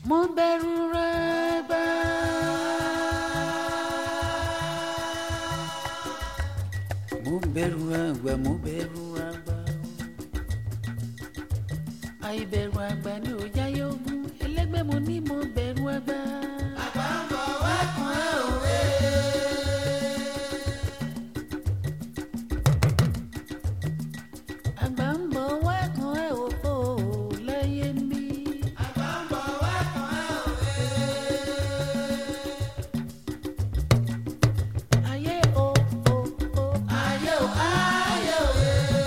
mo bẹ̀rù rẹ̀ gbà. mo bẹ̀rù àgbà mo bẹ̀rù àgbà. àìbẹ̀rù àgbà ni ò jáyé ogun ẹlẹ́gbẹ́ mo ní mo bẹ̀rù àgbà. àgbà ń bọ̀ wá kan ẹ̀ òwe. àgbà ń bọ̀ wá kan ẹ̀ òfò láyé mi. àgbà ń bọ̀ wá kan ẹ̀ òwe. ayé o o o ayé o ayé o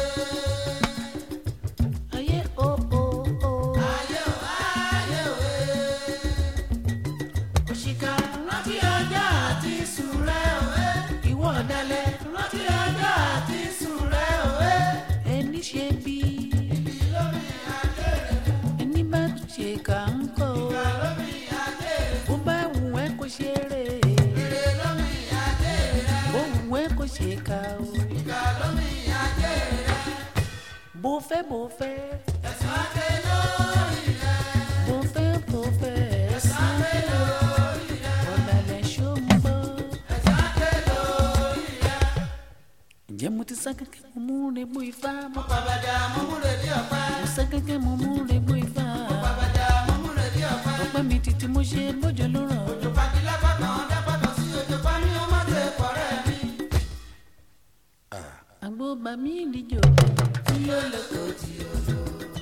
ayé o o o ayé o ayé o òṣìkà rántí ọjọ́ àti sùn rẹ̀ òwe ìwọ ọ̀dàlẹ̀ rántí ọjọ́ àti sùn rẹ̀ òwe ẹni ṣe bí ẹni bá tún ṣe kà ń kọ́ bó bá wù ẹ́ kó ṣeré bó wù ẹ́ kó ṣe kà ó bó fẹ́ bó fẹ́ bó fẹ́ bó fẹ́ ẹ̀sán ọ̀dàlẹ̀ ṣó ń bọ̀. ǹjẹ́ mo ti sá kẹ́kẹ́ mo mú regbó ifá mo Babada mọ́múre ní ọ̀pá. mo sá kẹ́kẹ́ mo mú regbó ifá Babada mọ́múre ní ọ̀pá. ọpẹ́ mi títí mo ṣe bójú ló ràn Òjò pàdé lápákan dápákan sí òjò pa ní ọmọ tẹ pọ̀rẹ́ mi. àgbo bá mi ìdíjọ Tí yóò lè kó tí o lò.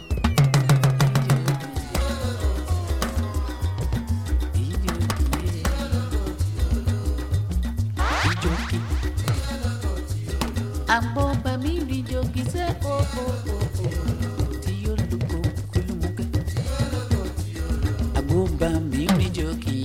àgbo bá mi ìdíjọ kì í sẹ́ o o o o tí yóò lò kó kúlùmùkẹ́ àgbo bá mi ìdíjọ kì